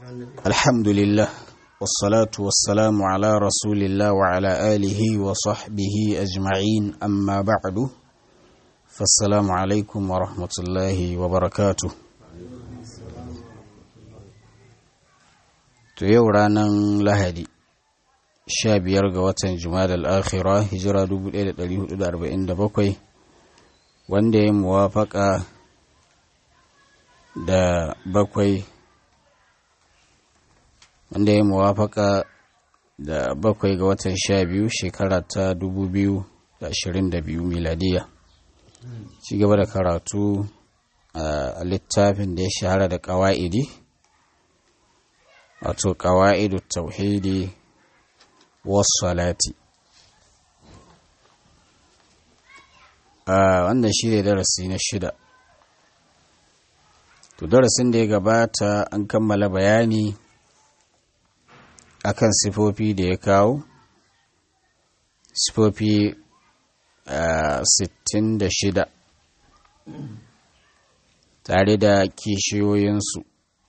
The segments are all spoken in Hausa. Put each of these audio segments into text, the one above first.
الحمد لله والصلاة والسلام على رسول الله وعلى آله وصحبه أجمعين أما بعد فالسلام عليكم ورحمة الله وبركاته to yau ranar lahadi sha biyar ga watan jumada al'akhira hijira 1447 wanda ya muwafaka da bakwai wanda ya muwafaka da bakwai ga watan sha biyu shekara ta 2022 miladiya ci gaba da karatu a littafin da ya shahara da ƙawa'idi wato ƙawa'idu tauhidi wasalati a wannan shi ne darasi na shida to darasin da ya gabata an kammala bayani akan sifofi da ya kawo sifofi sittin da shida tare da kishiyoyinsu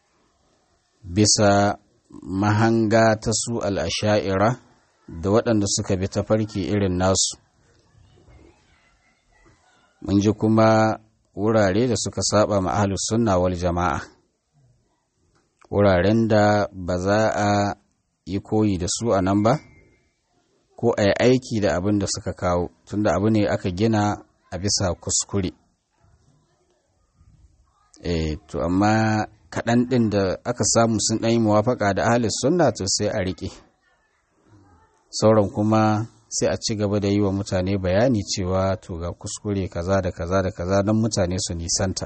bisa mahanga ta su al'asha'ira da waɗanda suka bi tafarki irin nasu mun ji kuma wurare da suka saba ma'ahalus sunna wal jama'a wuraren da ba za a yi koyi da su a nan ba ko a yi aiki da abin da suka kawo tunda abu ne aka gina a bisa kuskure e to amma kaɗan ɗin da aka samu sun ɗan yi muwafaka da ahalis sunna to sai a riƙe sauran kuma sai a ci gaba da yi wa mutane bayani cewa to ga kuskure kaza da kaza da kaza don mutane su nisanta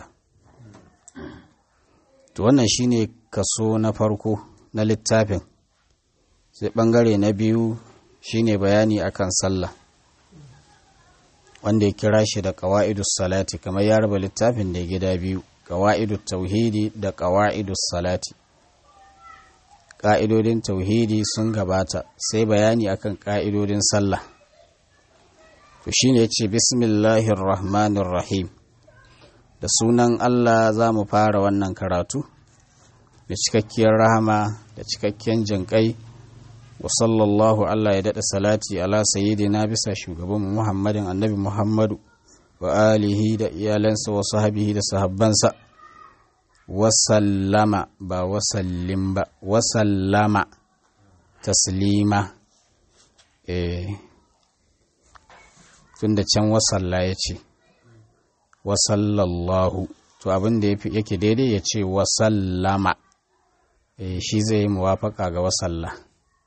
to wannan shine kaso na farko na littafin sai ɓangare na biyu shine bayani akan sallah wanda ya kira shi da ƙawa'idus salati kamar ya raba littafin da gida biyu ƙawa'idus tauhidi da ƙawa'idus salati ƙa'idodin tauhidi sun gabata sai bayani akan ƙa'idodin sallah to shine ya ce bismillahir rahmanir rahim da sunan allah za mu fara wannan karatu da cikakkiyar rahama da cikakkiyar jinƙai wa sallallahu Allah ya daɗa salati ala sayyidina bisa shugaban Muhammadin annabi Muhammadu wa alihi da iyalansa wa sahabihi da sahabbansa wa sallama ba wa sallim ba wa sallama taslima eh tunda can wa salla ya ce wa sallallahu to abin da yake daidai ya ce wa sallama eh shi zai yi muwafaka ga wa sallah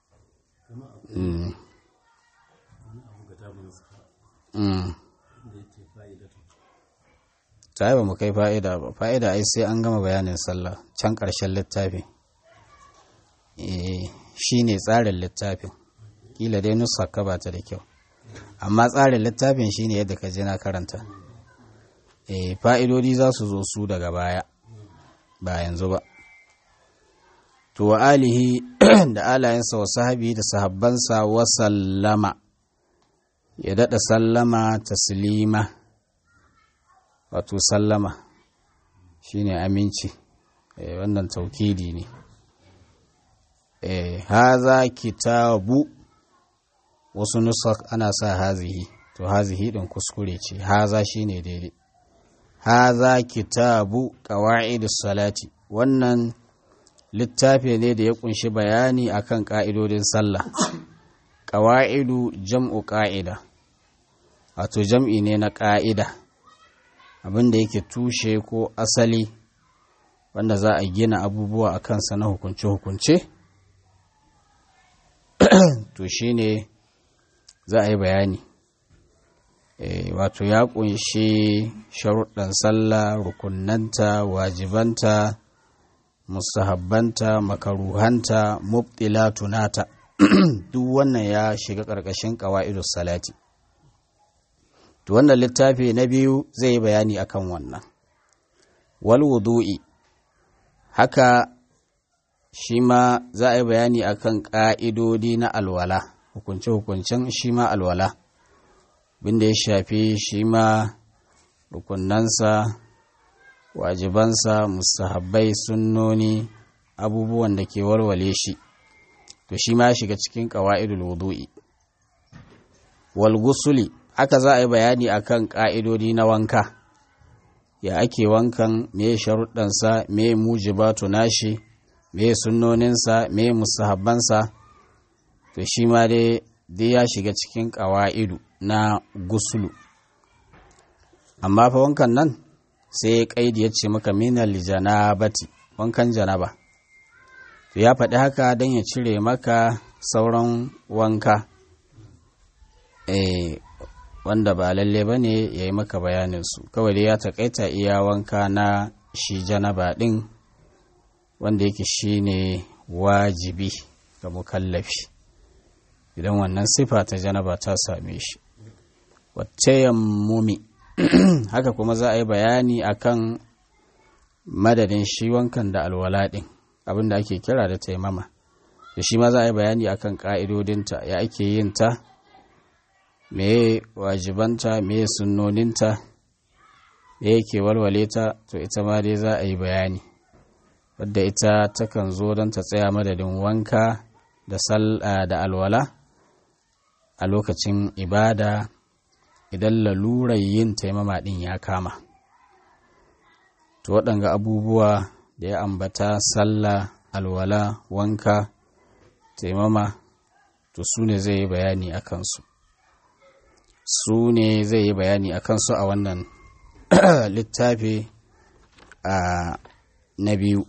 ta ba mu kai fa'ida ba fa'ida ai sai an gama bayanin sallah can ƙarshen littafi shi ne tsarin littafin kila dai nusa ka ba ta da kyau amma tsarin littafin shi ne yadda ka je na karanta fa'idodi za su zo su daga baya ba yanzu ba to wa alihi da alayensa wa sahabi da sahabbansa wa sallama ya daɗa sallama taslima wato sallama shine aminci e, wannan taukidi ne e, haza kitabu wasu nusa ana sa hazihi to hazihi ɗin kuskure ce haza shine daidai haza kitabu ƙawa'idus salati wannan littafi ne da ya kunshi bayani akan ƙa'idodin sallah ƙawa'idu jam'u ƙa'ida wato jam'i ne na ƙa'ida abinda yake tushe ko asali wanda za a gina abubuwa a kansa na hukunce-hukunce to shi ne za a yi bayani e, wato ya kunshi sharuɗan sallah rukunanta wajibanta musahabbanta makaruhanta mubtilatunata duk wannan ya shiga ƙarƙashin ƙawa'idus salati to wannan littafi na biyu zai yi bayani akan wannan wal wudu'i haka shi ma za a yi bayani akan ƙa'idodi na alwala hukunce-hukuncen shi ma alwala binda ya shafi shi ma rukunansa wajibansa musahabbai sunnoni abubuwan da ke walwale shi to shi ma shiga cikin ƙawa'idul wudu'i wal gusuli haka za a yi bayani akan ƙa'idodi na wanka ya ake wankan me sharuɗansa me mujibatu nashi me sunnoninsa me musahabbansa to shi ma dai dai ya shiga cikin ƙawa'idu na gusulu amma fa wankan nan sai ya ƙaidi ya ce maka minal janabati wankan janaba to ya faɗi haka don ya cire maka sauran wanka eh wanda ba lalle ba ne ya yi maka bayaninsu kawai dai ya taƙaita iya wanka na shi janaba ɗin wanda yake shi ne wajibi ga mukallafi idan wannan sifa ta janaba ta same shi wacce yammumi haka kuma za a yi bayani akan madadin shi wankan da alwala ɗin abinda ake kira da taimama da shi ma za a yi bayani akan ƙa'idodinta ya ake yin ta meye wajibanta meye sunnoninta me yake walwale ta to ita ma dai za a yi bayani wadda ita takan zo don ta tsaya madadin wanka da da alwala a lokacin ibada idan lalurar yin taimama ɗin ya kama to waɗanga abubuwa da ya ambata sallah alwala wanka taimama to su ne zai yi bayani a kansu su ne zai yi bayani a kansu a wannan littafi a na biyu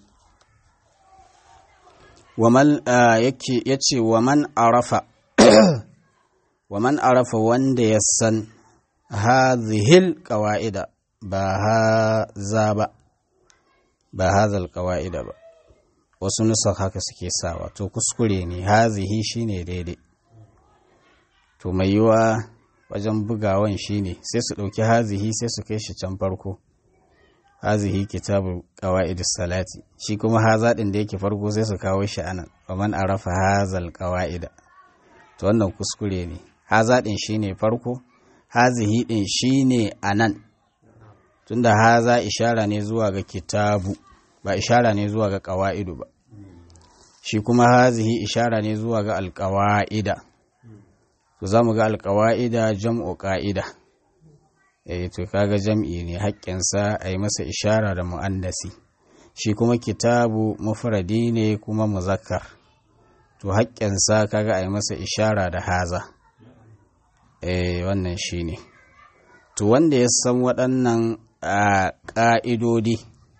ya ce waman arafa waman arafa wanda ya san hazihil ƙawa'ida ba haza ba ba hazal ƙawa'ida ba wasu nusa haka suke sawa to kuskure ne hazihi shine daidai to mai yiwa wajen bugawan shine sai su ɗauki hazihi sai su kai shi can farko hazihi kitabu qawaidis salati shi kuma haza din da yake farko sai su kawo shi anan wa man arafa hazal qawaida to wannan kuskure ne haza din shine farko hazihi din shine anan tunda haza ishara ne zuwa ga kitabu ba ishara ne zuwa ga qawaidu ba shi kuma hazihi ishara ne zuwa ga alqawaida to za mu ga alƙawa'ida jam'u ƙa'ida eh to kaga jam'i ne haƙƙinsa a yi masa ishara da mu'annasi shi kuma kitabu mufradi ne kuma muzakkar to haƙƙinsa kaga a yi masa ishara da haza eh wannan shi ne to wanda ya san waɗannan ƙa'idodi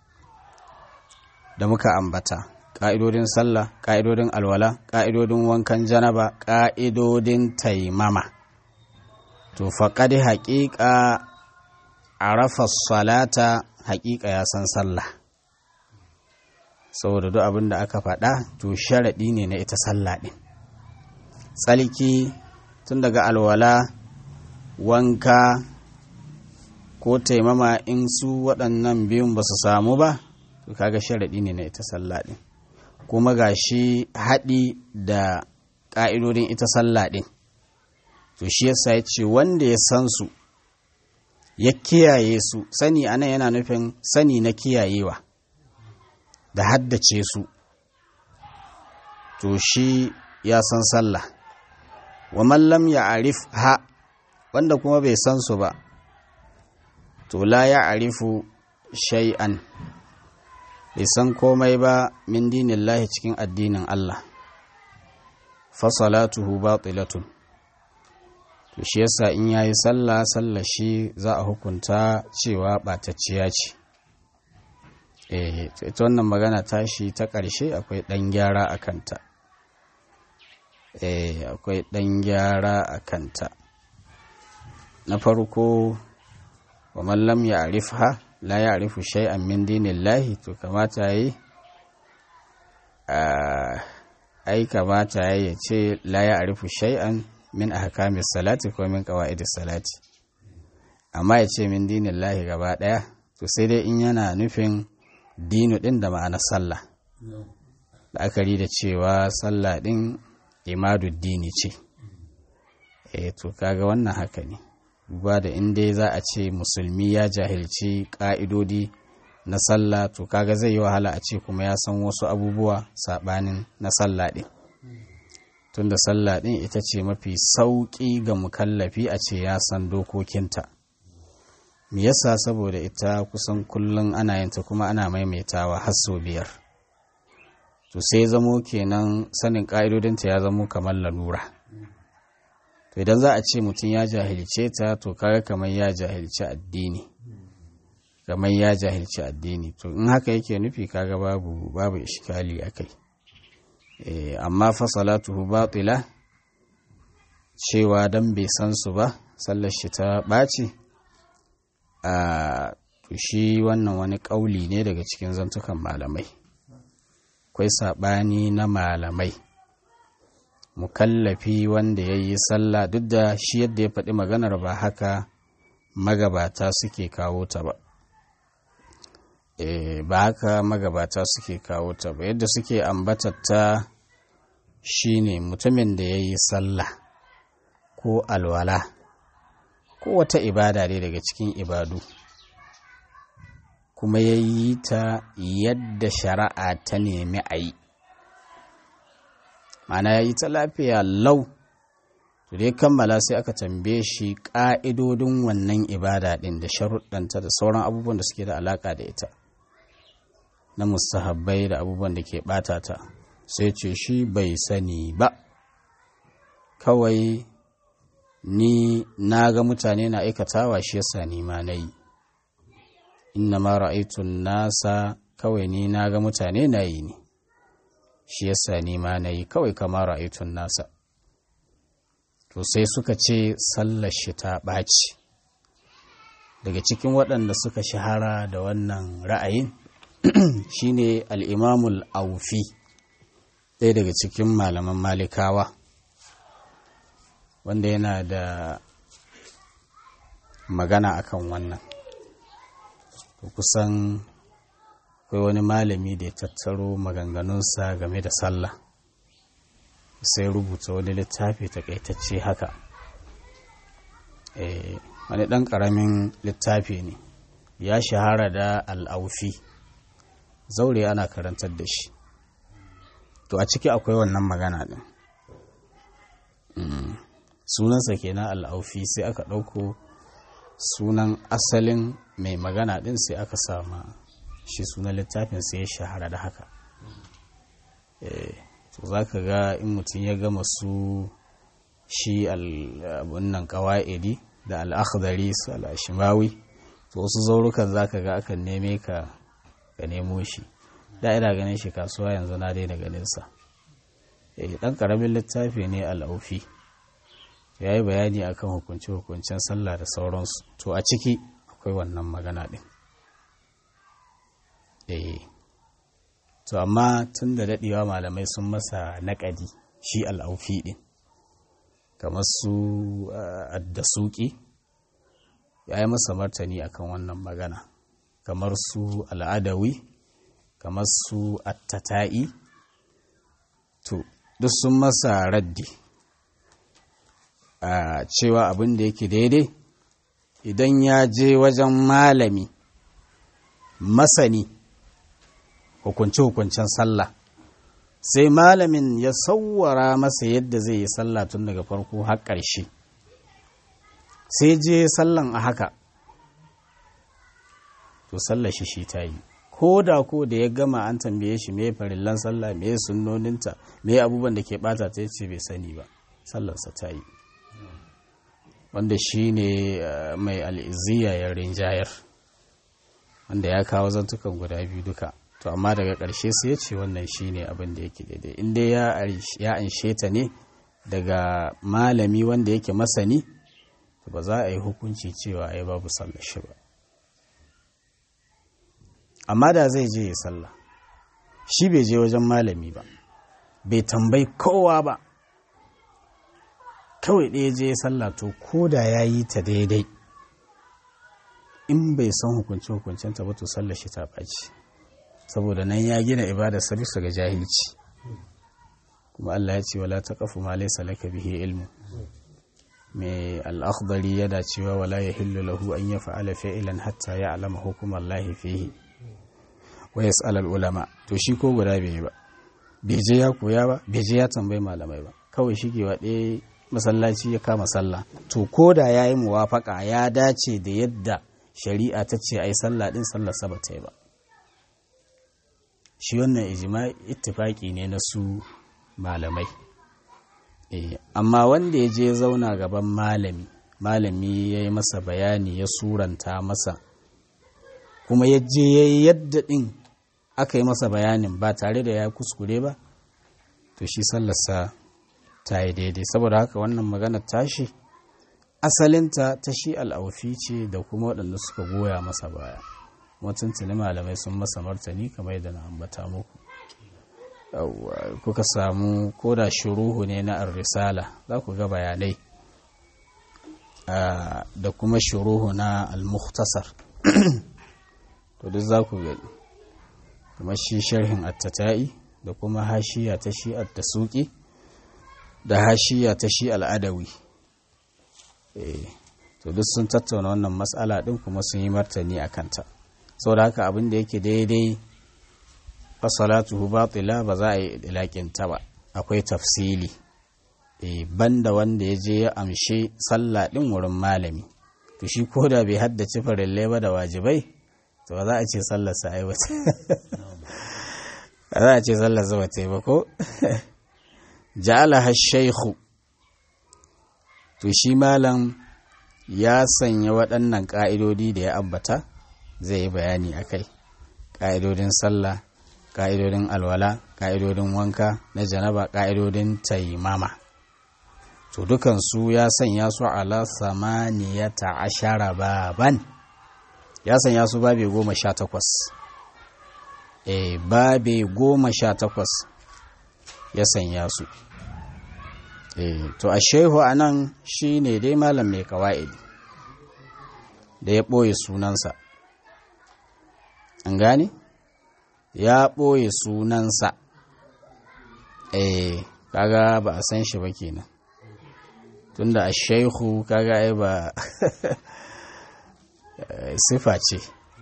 da muka ambata ƙa'idodin sallah ƙa'idodin alwala ƙa'idodin wankan janaba ƙa'idodin taimama to faƙaɗi haƙiƙa a rafa salata haƙiƙa ya san sallah saboda duk abin da aka faɗa to sharaɗi ne na ita sallah ɗin tsalki tun daga alwala wanka ko taimama in su waɗannan biyun ba su samu ba to kaga sharaɗi ne na ita sallah ɗin kuma ga shi haɗi da ƙa'idodin ita sallah ɗin to shi yasa ya ce wanda ya san su ya kiyaye su sani anan yana nufin sani na kiyayewa da haddace su to shi ya san sallah wa mallam ya arif ha wanda kuma bai san su ba to la ya arifu shay'an bai san komai ba min dinin lahi cikin addinin Allah fasalatuhu batilatun to shi yasa in yayi sallah sallah shi za a hukunta cewa ɓatacciya ce eh ita wannan magana tashi ta ƙarshe akwai ɗan gyara a kanta eh akwai ɗan gyara a kanta na farko wa mallam ya arifha la ya arifu shay'an min dinillahi to kamata yi ai kamata ya ce la ya arifu shay'an min ahkamis salati ko min qawaidis salati amma ya ce min dinillahi gaba daya to sai dai in yana nufin dinu din da ma'ana sallah la'akari da cewa sallah din imaduddini ce eh to kaga wannan haka ne duba da in dai za a ce musulmi ya jahilci ƙa'idodi na sallah to kaga zai yi wahala a ce kuma ya san wasu abubuwa saɓanin na sallah ɗin tunda sallah ɗin ita ce mafi sauƙi ga mukallafi a ce ya san dokokinta me yasa saboda ita kusan kullum ana yinta kuma ana maimaitawa har sau biyar to sai zamo kenan sanin ƙa'idodinta ya zamo kamar lalura to idan za a ce mutum ya jahilce ta to kaga kamar ya jahilci addini kamar ya jahilci addini to in haka yake nufi kaga babu babu ishkali akai eh amma fa salatuhu batila cewa dan bai san su ba sallar shi ta ɓaci a to shi wannan wani ƙauli ne daga cikin zantukan malamai akwai saɓani na malamai mukallafi wanda ya yi sallah duk da shi yadda ya faɗi maganar ba haka magabata suke kawo ta ba e, ba haka magabata suke kawo ta ba yadda suke ambatatta shine mutumin da ya yi sallah ko alwala ko wata ibada ne daga cikin ibadu kuma ya yi ta yadda shari'a ta nemi a yi mana ya yi ta lafiya lau to dai kammala sai aka tambaye shi ƙa'idodin wannan ibada ɗin da sharuɗanta da sauran abubuwan da suke da alaƙa da ita na mustahabbai da abubuwan da ke ɓata ta sai ce shi bai sani ba kawai ni na ga mutane na aikatawa shi yasa ni ma na yi inna ma ra'aitun nasa kawai ni na ga mutane na yi ne shi yasa ni ma na yi kawai kama ra'aitun nasa to sai suka ce sallar shi ta ɓaci daga cikin waɗanda suka shahara da wannan ra'ayin shine al'imamul aufi ɗaya daga cikin malaman malikawa wanda yana da magana akan wannan to kusan akwai wani malami da ya tattaro maganganunsa game da sallah sai rubuta wani littafi takaitacce haka wani ɗan ƙaramin littafi ne ya shahara da al'aufi zaure ana karantar da shi to a ciki akwai wannan magana ɗin sunansa kenan al'aufi sai aka ɗauko sunan asalin mai magana ɗin sai aka sama shi sunan littafin sai ya shahara da haka to za ka ga in mutum ya gama su shi nan kawa'idi da al'akhdari su al'ashimawi to wasu zaurukan za ka ga akan neme ka ka nemo shi da ina ganin shi kasuwa yanzu na daina ganinsa ɗan ƙaramin littafi ne al'aufi ya yi bayani akan hukunce-hukuncen sallah da sauransu to a ciki akwai wannan magana ɗin to amma tun da daɗewa malamai sun masa naƙadi shi al'aufi ɗin kamar su addasuki ya yi masa martani akan wannan magana kamar su al'adawi kamar su attata'i to duk sun masa raddi a cewa abin da yake daidai idan ya je wajen malami masani hukunce-hukuncen sallah sai malamin ya sauwara masa yadda zai yi sallah tun daga farko har ƙarshe sai je sallan a haka to sallah shi shi ta yi ko da ko da ya gama an tambaye shi me farillan sallah me sunnoninta me abubuwan da ke bata ta ce bai sani ba sallarsa ta yi wanda shi ne mai al'iziya ya rinjayar wanda ya kawo zantukan guda biyu duka to amma daga ƙarshe sai ya ce wannan shi ne abin da yake daidai inda ya anshe ta ne daga malami wanda yake masani to ba za a yi hukunci cewa ai babu sallar shi ba amma da zai je ya sallah shi bai je wajen malami ba bai tambayi kowa ba kawai ɗaya je ya sallah to ko da ya yi ta daidai in bai san hukunce hukuncen ta ba to sallar shi ta ɓaci saboda nan ya gina ibadar sa bisa ga jahilci kuma Allah ya ce wala taqafu ma laysa laka bihi ilmu mai al-akhdari yana cewa wala yahillu lahu an yaf'ala fi'lan hatta ya'lama hukum Allah fihi wa yas'al ulama to shi ko guda bai ba bai je ya koya ba bai je ya tambayi malamai ba kawai shi ke waɗe masallaci ya kama sallah to ko da ya yi muwafaka ya dace da yadda shari'a ta ce ai sallah din sallar sa ta yi ba shi wannan ijma ittifaki ne na su malamai eh amma wanda ya je zauna gaban malami malami ya yi masa bayani ya suranta masa kuma ya je ya yi yadda ɗin aka yi masa bayanin ba tare da ya kuskure ba to shi sallarsa ta yi daidai saboda haka wannan maganar tashi asalinta ta shi al'aufi ce da kuma waɗanda suka goya masa baya mutuntuni malamai sun masa martani kamar yadda na ambata muku kuka samu ko da shuruhu ne na risala za ku ga bayanai da kuma shuruhu na al-mukhtasar to duk za ku gani kamar shi sharhin attata'i da kuma hashiya ta shi at-tasuqi da hashiya ta shi al'adawi to duk sun tattauna wannan matsala din kuma sun yi martani a kanta saboda haka abin da yake daidai fasalatuhu batila ba za a yi ilakinta ba akwai tafsili banda wanda ya je ya amshe sallah din wurin malami to shi ko da bai haddace farillai ba da wajibai to ba za a ce sallar sa ai wata ba za a ce sallar sa wata ba ko ja'ala shaykhu to shi malam ya sanya waɗannan ƙa'idodi da ya ambata zai yi bayani a kai ƙa'idodin sallah ƙa'idodin alwala ƙa'idodin wanka na janaba ƙa'idodin taimama to dukansu ya sanya su ala samaniyata ashara baban ya sanya su babe goma sha takwas e babe goma sha takwas ya sanya su e to a shehu a nan shi ne dai malam mai kawa'idi da ya ɓoye sunansa an gane ya ɓoye sunansa eh kaga ba a san shi ba kenan tunda a shaihu kaga ai ba sifa ce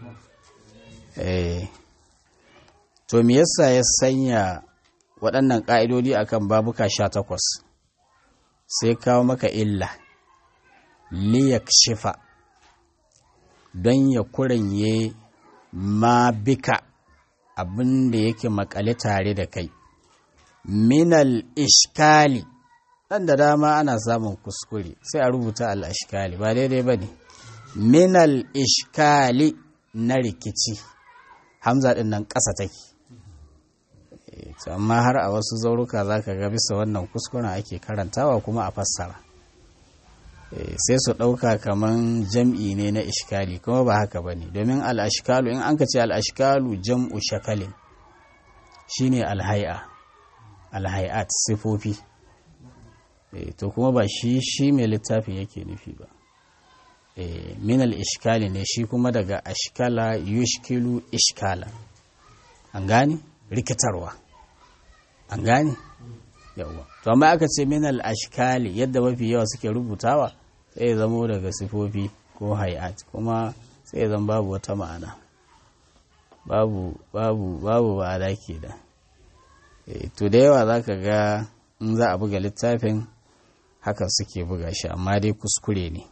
eh to me yasa ya sanya waɗannan ƙa'idodi akan babuka sha takwas sai kawo maka illa liyak shifa don ya kuranye ma bika abin da yake makale tare da kai minal ishkali ɗan da dama ana samun kuskure sai a rubuta al'ashkali ba daidai ba ne minal ishkali na rikici hamza ɗin nan ƙasa take amma har a wasu zauruka za ka ga bisa wannan kuskuren ake karantawa kuma a fassara sai su ɗauka kaman jam'i ne na ishkali kuma ba haka ba ne domin al'ashkalu in an ka ce al'ashkalu jam'u shakalin shi ne alhai'a alhai'at sifofi to kuma ba shi shi mai littafin yake nufi ba min al'ishkali ne shi kuma daga ashkala yushkilu ishkala an gane rikitarwa an gane yawa to amma aka ce min al-ashkali yadda mafi yawa suke rubutawa sai ya zamo daga sifofi ko hay'at kuma sai ya zama babu wata ma'ana babu babu babu ma'ana da to da yawa zaka ga in za a buga littafin haka suke buga shi amma dai kuskure ne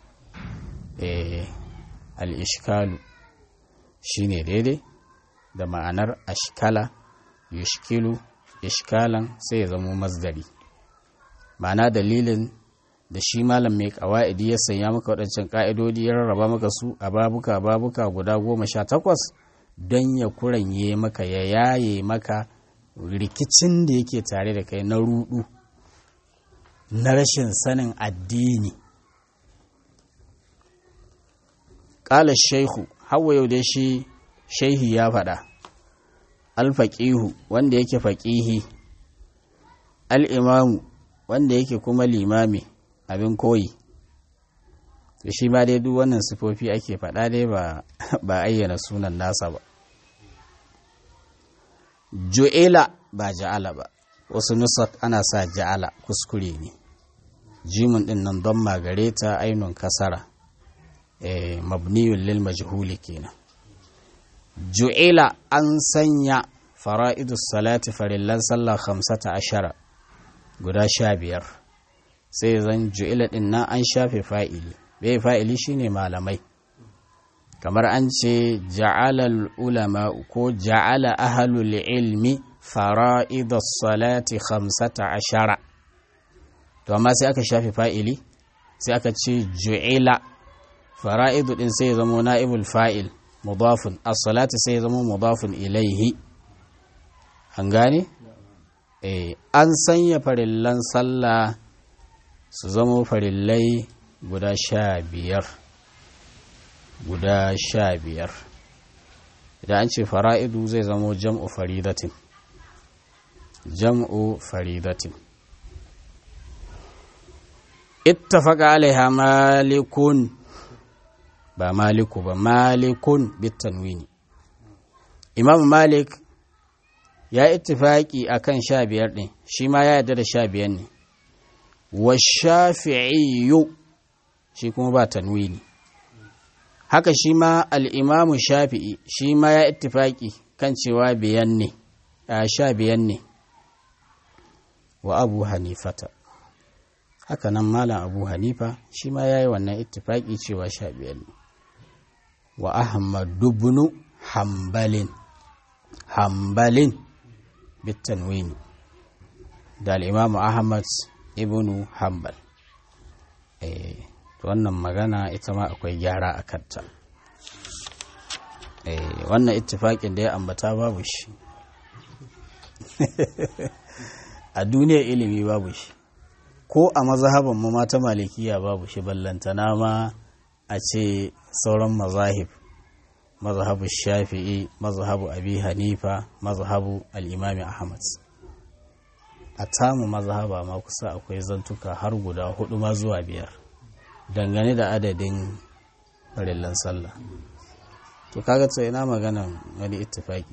al-ishkalu shine daidai da ma'anar ashkala yushkilu ishkalan sai ya zamo masdari ma'ana dalilin da shi malam mai kawa'idi ya sanya maka waɗancan ƙa'idodi ya rarraba maka su a babuka babuka guda goma sha takwas don ya kuranye maka ya yaye maka rikicin da yake tare da kai na rudu na rashin sanin addini ƙala shaihu hawa yau da shi shaihi ya faɗa alfaƙihu wanda yake faƙihi al'imamu wanda yake kuma limami abin koyi to shi ma dai duk wannan sifofi ake faɗa dai ba ayyana sunan nasa ba ju'ila ba ja'ala ba wasu nusat ana sa ja'ala kuskure ne jimin ɗin nan don magare ta ainun kasara mabniyun lil majhuli kenan ju'ila an sanya fara'idus salati farillan sallah hamsata ashara guda sha biyar sai zan ju'ila din nan an shafe fa'ili bai fa'ili shine malamai kamar an ce ja'ala ulama ko ja'ala ahlul ilmi fara'idus salati hamsata ashara to amma sai aka shafe fa'ili sai aka ce ju'ila fara'idu din sai zama na'ibul fa'il mudafun as-salati sai zama mudafun ilaihi an gane eh an sanya farillan sallah su zama farillai guda sha biyar guda sha biyar idan an ce fara'idu zai zama jam'u faridatin jam'u faridatin ittafaqa alaiha malikun ba maliku ba malikun bitanwini imam malik ya ittifaki akan sha biyar ɗin shi ma ya yarda da sha biyar ne wa shafi'iyu shi kuma ba tanwini haka shi ma al'imamu shafi'i shi ma ya ittifaki kan cewa biyan ne a sha biyan ne wa abu hanifata haka nan malam abu hanifa shi ma ya yi wannan ittifaki cewa sha biyar ne wa ahmadu bunu hambalin hambalin bitanwini da al'imamu ahmad ibnu hambal eh wannan magana ita ma akwai gyara a kanta eh wannan ittifaƙin da ya ambata babu shi a duniyar ilimi babu shi ko a mazhaban mu mata malikiya babu shi ballantana ma a ce sauran mazahib mazhabu shafi'i mazhabu abi hanifa mazhabu al'imami ahmad a tamu mazhaba ma kusa akwai zantuka har guda hudu ma zuwa biyar dangane da adadin farillan sallah to kaga to ina maganan wani ittifaki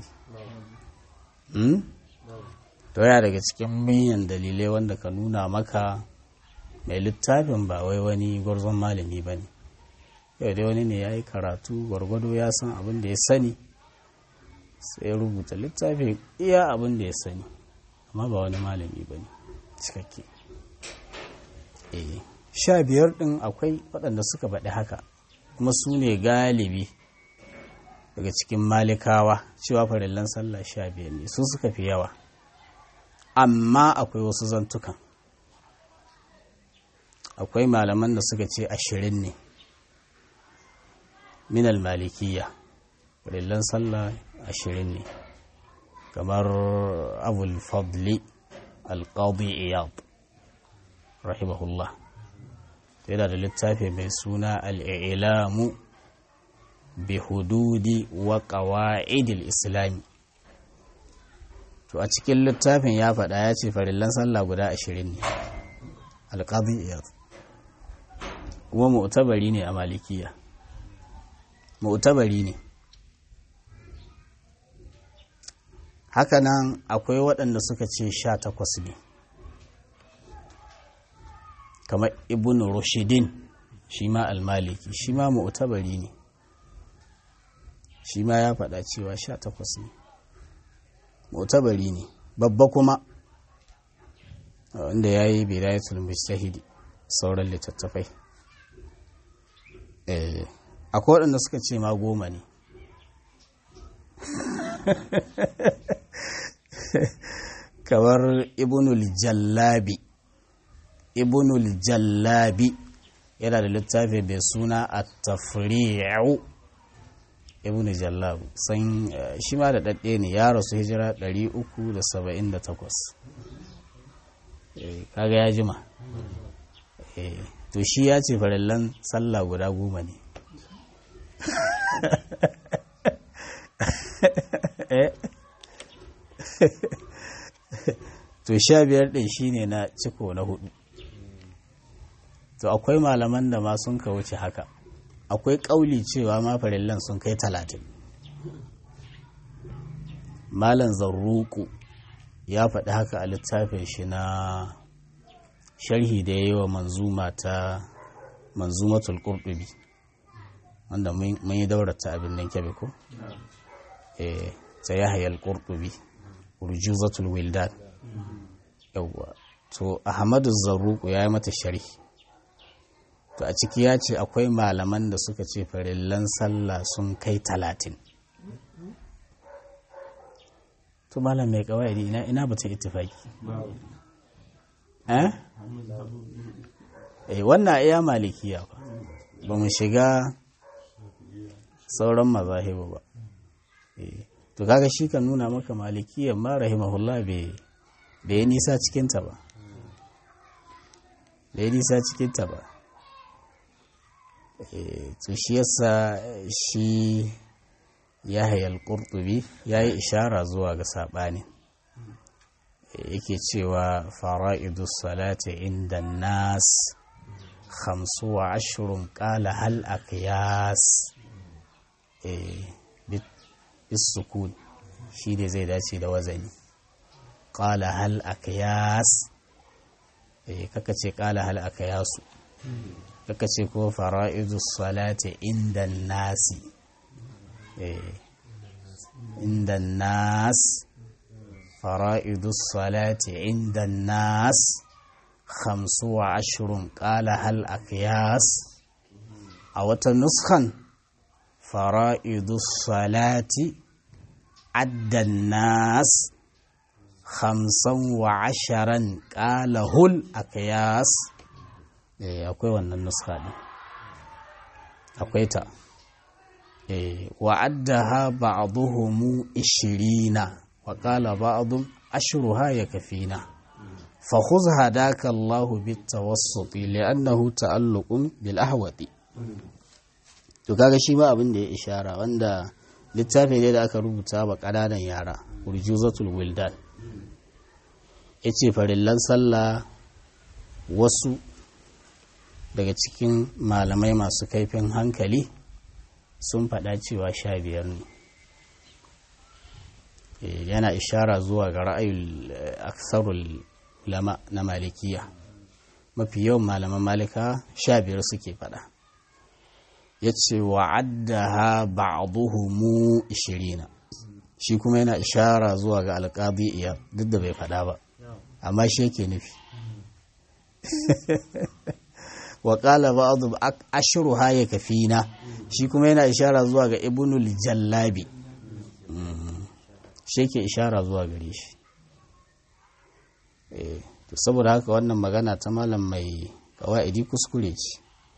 to ya daga cikin manyan dalilai wanda ka nuna maka mai littafin ba wai wani gwarzon malami ba ne yau dai wani ne ya yi karatu gwargwado ya san abin da ya sani sai ya rubuta littafin iya abin da ya sani amma ba wani malami ba ne cikakke sha biyar ɗin akwai waɗanda suka faɗi haka kuma su ne galibi daga cikin malikawa cewa farillan sallah sha biyar ne su suka fi yawa amma akwai wasu zantukan akwai malaman da suka ce ashirin ne minal malikiya farillan sallah ashirin ne kamar abul fadli alƙadi iyad rahimahullah yana da littafi mai suna al'ilamu bi hududi wa ƙawa'idil islami to a cikin littafin ya faɗa ya ce farillan sallah guda ashirin ne alƙadi iyad kuma mu'tabari ne a malikiya mu'tabari ne hakanan akwai waɗanda suka ce sha takwas ne kamar ibn rushidin shi ma almaliki shi ma mu'tabari ne shi ma ya faɗa cewa sha takwas ne mu'tabari ne babba kuma wanda ya yi bidayatul mujtahidi sauran littattafai akwai waɗanda suka ce ma goma ne kamar ibnul jallabi ibnul jallabi yana da littafi mai suna a tafri'u ibn jallab san shi ma da ɗaɗɗe ne ya rasu hijira 378 kaga ya jima to shi ya ce farallan sallah guda goma ne to sha biyar ɗin shi ne na ciko na hudu to akwai malaman da ma sun ka wuce haka akwai ƙauli cewa ma farillan sun kai talatin malam zarruku ya faɗi haka a littafin shi na sharhi da ya yi wa manzuma ta manzumatul qurtubi wanda mun yi daurata abin nan kyabe ko eh ta yahya al-qurtubi urjuzatul wildan yawwa to ahmadu zarruku ya yi mata sharhi to a ciki ya ce akwai malaman da suka ce farillan sallah sun kai talatin to malam mai kawai ina ina batun ittifaki eh eh wannan iya malikiya ba ba mu shiga sauran mazahibu ba eh to kaga shi kan nuna maka malikiyan ma rahimahullah bai bai nisa cikinta ba bai nisa cikinta ba to shi yasa shi ya hayal ƙurtubi ya yi ishara zuwa ga saɓani yake cewa fara'idus salati inda nas hamsu wa ashirin ƙala hal aqyas bisukun shi ne zai dace da wazani ƙala hal aqyas kaka ce ƙala hal aqyasu kaka ce ko fara'idu salati inda nasi inda nas fara'idu salati inda nas khamsu wa ashirin ƙala hal aqyas a wata nuskan fara'idu salati addan nas khamsan wa asharan ƙala hul aqyas akwai wannan nuska ɗin akwai ta wa'addaha ba'dhuhum 20 wa qala ba'dhum ashruha yakfina fa khudh hadaka Allah bitawassut li'annahu ta'alluqun bil ahwati to kaga shi ba abin da ya ishara wanda littafi ne da aka rubuta ba kananan yara urjuzatul wildan yace farillan sallah wasu daga cikin malamai masu kaifin hankali sun faɗa cewa sha biyar ne yana ishara zuwa ga ra'ayul aksarul lama na malikiya mafi yawan malaman malika sha biyar suke faɗa ya ce wa'addaha ba'duhumu ishirina shi kuma yana ishara zuwa ga alƙadi iya duk da bai faɗa ba amma shi yake nufi wa ƙala ba'adu ashiru haya kafina shi kuma yana ishara zuwa ga ibnul jallabi shi ke ishara zuwa gare shi to saboda haka wannan magana ta malam mai kawa'idi kuskure ce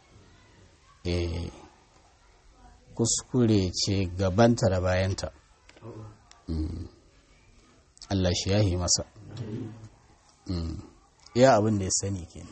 kuskure ce gabanta da bayanta Allah shi yahi masa iya abin da ya sani kenan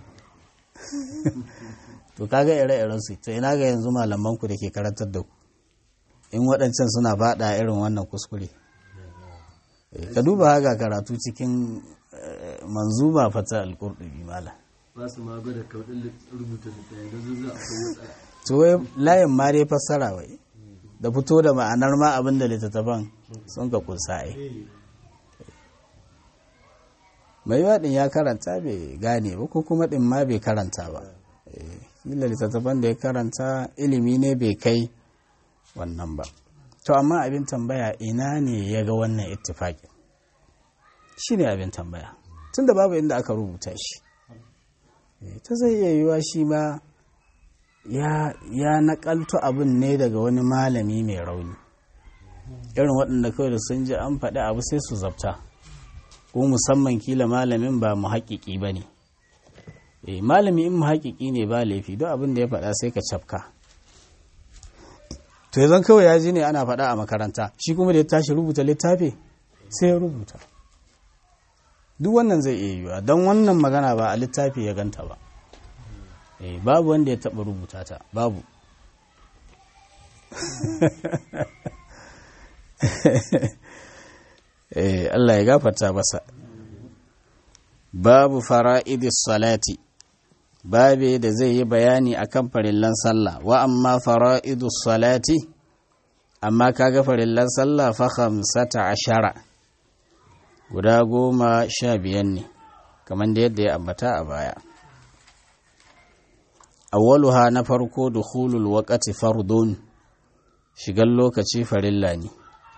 to kaga ire-iren su to ina ga yanzu malaman ku da ke karantar da ku in waɗancan suna faɗa irin wannan kuskure ka duba haka karatu cikin manzuma fata alƙurɗubi mala ba su ma gwada kaudin rubuta littafi da zuwa a kowace to wai layin ma dai fassara wai da fito da ma'anar ma abin da littattafan sun ka kunsa ai mai waɗin ya karanta bai gane ba ko kuma ɗin ma bai karanta ba kila littattafan da ya karanta ilimi ne bai kai wannan ba to amma abin tambaya ina ne ya ga wannan ittifaƙin shi ne abin tambaya tun da babu inda aka rubuta shi ta zai iya yiwa shi ma ya naƙalto abin ne daga wani malami mai rauni irin waɗanda kawai da sun ji an faɗi abu sai su zabta ko musamman kila malamin ba mu haƙiƙi ba ne malami in mu haƙiƙi ne ba laifi don abin da ya faɗa sai ka cafka to yanzu kawai ya ji ne ana faɗa a makaranta shi kuma da ya tashi rubuta littafi sai ya rubuta duk wannan zai iya yiwuwa don wannan magana ba a littafi ya ganta ba babu wanda ya taɓa rubuta ta babu Allah ya gafarta masa babu fara'idis salati babe da zai yi bayani akan farillan sallah wa amma fara'idus salati amma kaga farillan sallah fa khamsata ashara guda goma sha biyan ne kamar da yadda ya ambata a baya awwaluha na farko dukhulul waqti fardun shigan lokaci farilla ne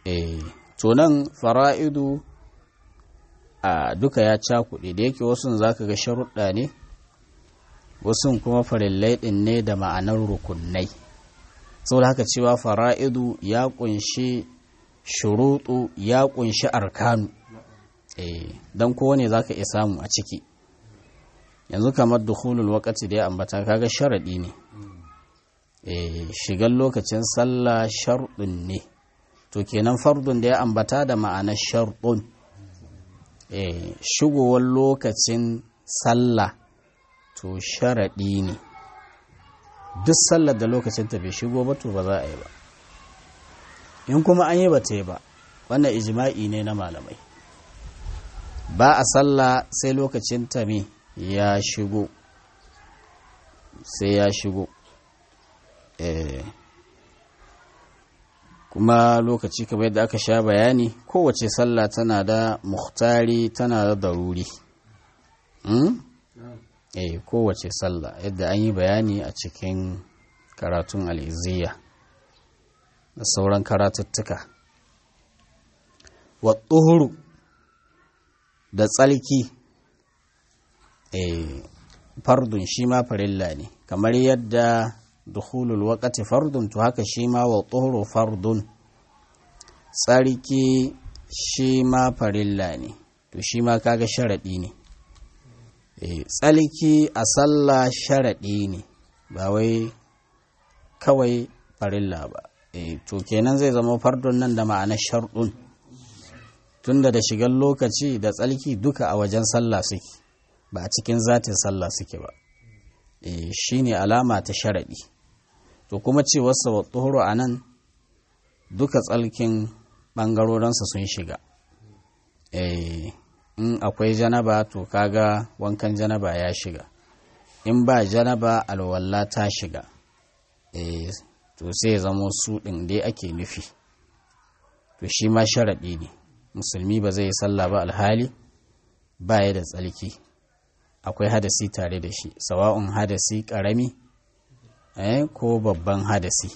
eh to nan fara'idu a duka ya cakuɗe da yake wasu za ka ga sharuɗa ne wasu kuma farillai ɗin ne da ma'anar rukunai saboda haka cewa fara'idu ya ƙunshi shuruɗu ya ƙunshi arkanu eh don kowane za ka iya samu a ciki yanzu kamar dukhulul wakati da ya ambata kaga sharaɗi ne eh shigar lokacin sallah sharɗin ne to kenan fardun da ya ambata da ma'anar sharɗun eh shigowar lokacin sallah to sharaɗi ne duk sallar da lokacin ta bai shigo ba to ba za a yi ba in kuma an yi ba ta yi ba wannan ijma'i ne na malamai ba a sallah sai lokacin ta me ya shigo sai ya shigo eh kuma lokaci kamar yadda aka sha bayani kowace sallah tana da muhtari tana da daruri hmm? eh kowace sallah yadda an yi bayani a cikin karatun al'iziyya da sauran karatuttuka wa tsuhuru da tsalki eh fardun shi ma farilla ne kamar yadda dukhulul waqti fardun to haka shi ma wa tsuhuru fardun tsarki shi ma farilla ne to shi ma kaga sharaɗi ne tsalki a sallah sharaɗi ne ba wai kawai farilla ba to kenan zai zama fardun nan da ma'anar sharɗun tunda da shigar lokaci da tsalki duka a wajen sallah suke ba a cikin zatin sallah suke ba shi ne alama ta sharaɗi to kuma ce wasu wa tsohoro a nan duka tsalkin ɓangarorinsa sun shiga in akwai janaba to kaga wankan janaba ya shiga in ba janaba alwalla ta shiga to sai zamo su ɗin dai ake nufi to shi ma sharaɗi ne musulmi ba zai yi sallah ba alhali ba ya da tsalki akwai hadasi tare da shi sawa'un hadasi ƙarami ko babban hadasi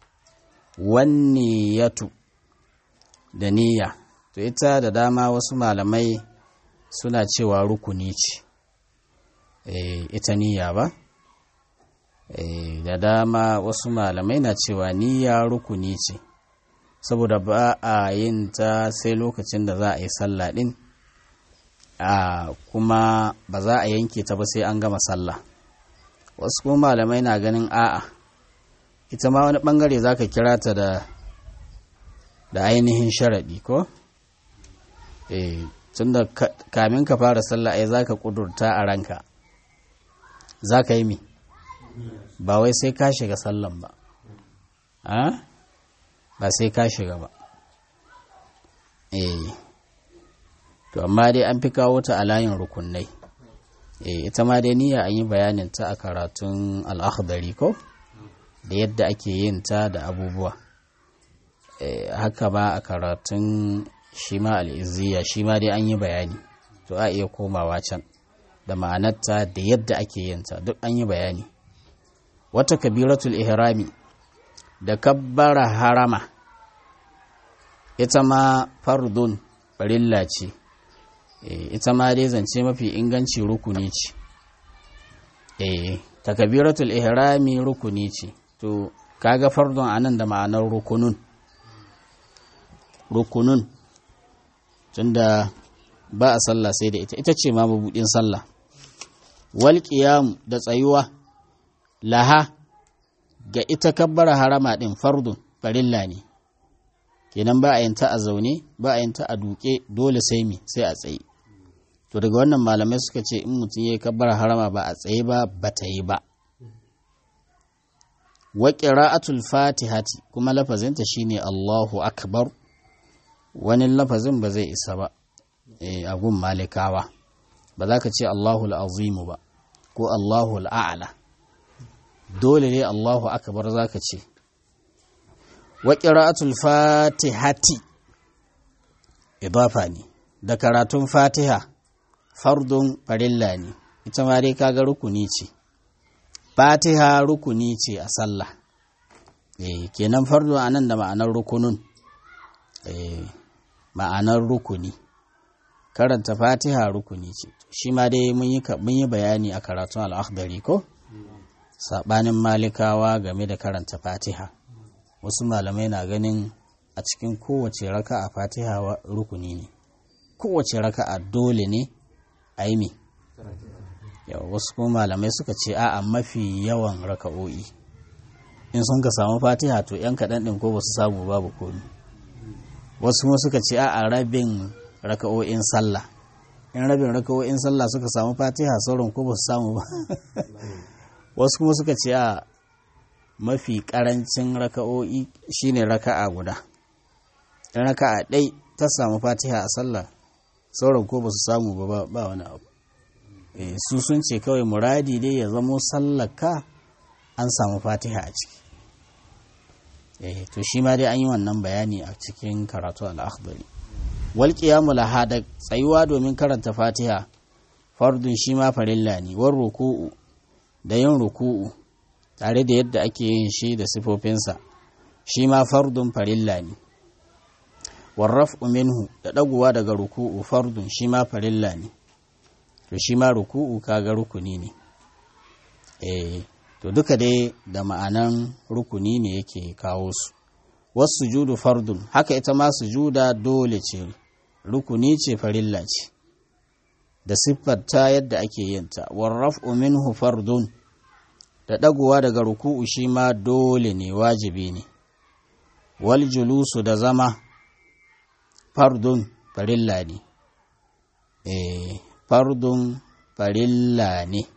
wanne yatu da niyya to ita da dama wasu malamai suna cewa rukuni ce e, ita niyya ba e, da dama wasu malamai na cewa niyya rukuni ce saboda ba a yin ta sai lokacin da za a yi sallah din a kuma ba za a yanke ta ba sai an gama sallah wasu kuma malamai na ganin a'a ita ma wani bangare za ka kira ta da da ainihin sharaɗi ko? eh tunda kamin ka fara sallah ai zaka kudurta a ranka zaka yi mi ba wai sai ka shiga sallan ba a ba sai ka shiga ba eh to amma dai an fi kawo ta a layin rukunai eh ita ma dai niyya an yi bayanin ta a karatun al-akhdari ko da yadda ake yin ta da abubuwa eh haka ba a karatun shi ma al'izziya shi ma dai an yi bayani to a iya komawa can da ma'anarta da yadda ake yinta duk an yi bayani wata kabiratul ihrami da kabbara harama ita ma fardun farilla ce ita ma dai zance mafi inganci rukuni ce eh takabiratul ihrami rukuni ce to kaga fardun anan da ma'anar rukunun rukunun tunda ba a sallah sai da ita ita ce ma mabudin sallah wal qiyam da tsayuwa laha ga ita kabbara harama din fardun farilla ne kenan ba a yin ta a zaune ba a yin ta a duke dole sai mi sai a tsaye to daga wannan malamai suka ce in mutum ya yi kabbara harama ba a tsaye ba ba ta yi ba wa qira'atul fatihati kuma lafazinta shine Allahu akbar wani lafazin ba zai isa ba a gun malikawa ba za ka ce Allahul azimu ba ko Allahul a'ala dole ne Allahu akbar za ka ce wa qira'atul fatihati idafa ne da karatun fatiha fardun farilla ne ita ma dai kaga rukuni ce fatiha rukuni ce a sallah eh kenan fardun anan da ma'anar rukunun eh, ma'anar rukuni karanta fatiha rukuni ce shi ma dai mun yi ka- mun yi bayani a karatun al'akhdari ko saɓanin malikawa game da karanta fatiha wasu malamai na ganin a cikin kowace raka a fatiha wa- rukuni ne kowace raka a dole ne a yi me Yau, wasu kuma malamai suka ce a'a mafi yawan raka'o'i in sun ka samu fatiha to yan kaɗan ɗin ko ba su samu babu komi wasu kuma suka ce a'a rabin raka'o'in sallah in rabin raka'o'in sallah suka samu fatiha sauran ko ba su samu ba wasu kuma suka ce a mafi karancin raka'o'i shine raka'a guda in raka'a ɗai ta samu fatiha a sallah sauran ko ba su samu ba ba- ba wani abu Eh, su sun ce kawai muradi dai ya zamo sallaka an samu fatiha a ciki eh to shi ma dai an yi wannan bayani a cikin karatu al-akhdari wal qiyamu laha da tsayuwa domin karanta fatiha fardun shi ma farilla ne war ruku'u da yin ruku'u tare da yadda ake yin shi da sifofinsa shi ma fardun farilla ne warraf'u minhu da ɗaguwa daga ruku'u fardun shi ma farilla ne to shi ma ruku'u kaga rukuni ne eh to duka dai da ma'anan rukuni ne yake kawo su wasu sujudu fardun haka ita ma sujuda dole ce rukuni ce farilla ce da siffarta yadda ake yinta warraf'u minhu fardun da ɗaguwa daga ruku'u shi ma dole ne wajibi ne wal julusu da zama fardun farilla ne eh fardun farilla ne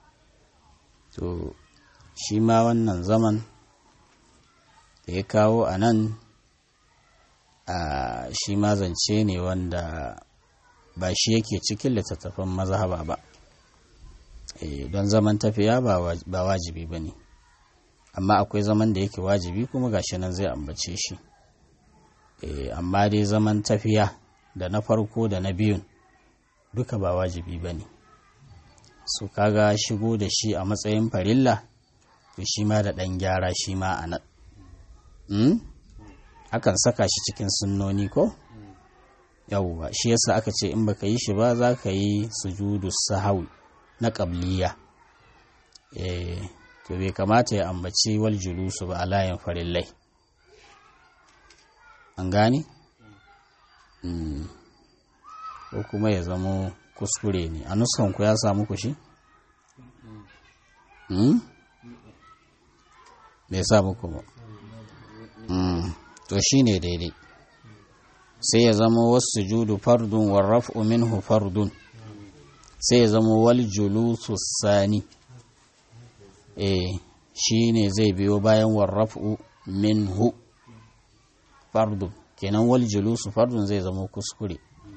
to shi ma wannan zaman da ya kawo a nan a shi ma zance ne wanda ba shi yake cikin littattafan mazhaba ba Eh, don zaman tafiya ba waj- ba wajibi ba ne amma akwai zaman da yake wajibi kuma gashi nan zai ambace shi Eh, amma dai zaman tafiya da na farko da na biyun duka ba wajibi ba ne su kaga shigo da shi a matsayin farilla to shi ma da ɗan gyara shi ma a nan Hmm? akan saka shi cikin sunnoni ko yawwa shi yasa aka ce in baka yi shi ba za ka yi sujudu sahawi na ƙabliya eh to bai kamata ya ambaci wal julusu ba a layin farillai an gane Mm. ko kuma ya zamo kuskure ne a nuskanku ya samu ku shi Mm? bai sa muku ba Mm. to shi ne daidai sai ya zama wasu judu fardun warraf'u minhu fardun sai ya zama wal julusu sani eh shi ne zai biyo bayan warraf'u minhu fardun kenan wal julusu fardun zai zama kuskure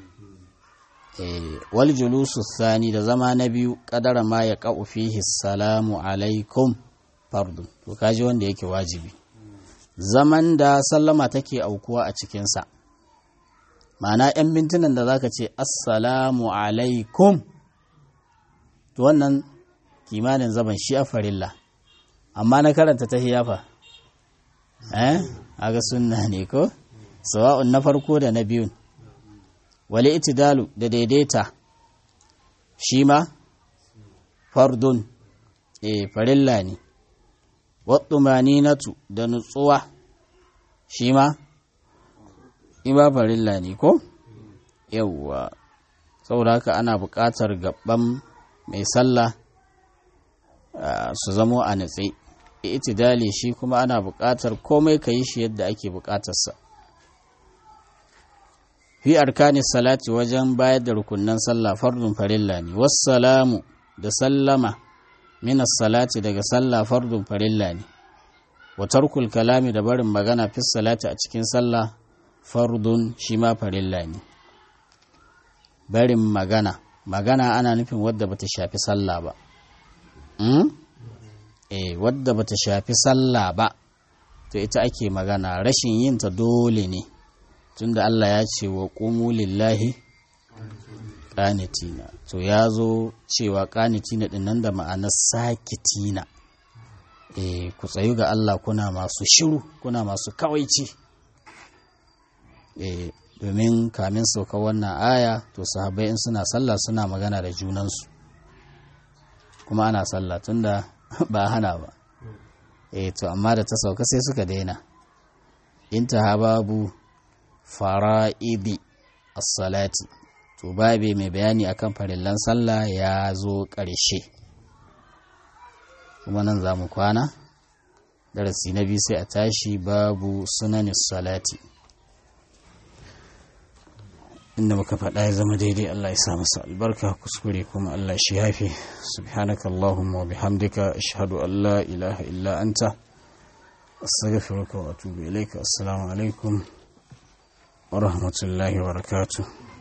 eh wal julusu sani da zama na biyu kadara ma ya qa'u fihi salamu alaikum fardun to kaji wanda yake wajibi zaman da sallama take aukuwa a cikinsa ma'ana 'yan mintunan da zaka ce assalamu alaikum to wannan kimanin zaman shi a farilla amma na karanta ta hiyafa eh aga sunna ne ko sawa'un na farko da na biyun wali itidalu da daidaita shi ma fardun eh farilla ne wattumaninatu da nutsuwa shi ma ima farilla ne ko yawwa saboda haka ana buƙatar gaban mai sallah ah, su zamo a natse itidali shi kuma ana buƙatar komai ka yi shi yadda ake buƙatarsa fi arkani salati wajen bayar da rukunnan sallah fardun farilla ne wassalamu da sallama minas salati daga sallah fardun farilla ne wa tarkul kalami da barin magana fi salati a cikin sallah fardun shi ma farilla ne barin magana magana ana nufin wadda bata shafi sallah ba mm? eh wadda bata shafi sallah ba to ita ake magana rashin yin ta dole ne tunda Allah ya ce wa qumu lillahi qanitina to ya zo cewa qanitina din nan da ma'anar sakitina eh ku tsayu ga Allah kuna masu shiru kuna masu kawaici eh domin kamin sauka wannan aya to sahabbai in suna sallah suna magana da junansu kuma ana sallah tunda ba hana ba eh to amma da ta sauka sai suka daina intaha babu fara'idi as-salati to babe mai bayani akan farillan sallah ya zo ƙarshe kuma nan za mu kwana darasi na biyu sai a tashi babu sunanis salati inda muka faɗa ya zama daidai Allah ya sa masa albarka kuskure kuma Allah shi yafi subhanaka Allahumma wa bihamdika ashhadu an la ilaha illa anta astaghfiruka wa atubu ilaika assalamu alaikum wa rahmatullahi wa barakatuh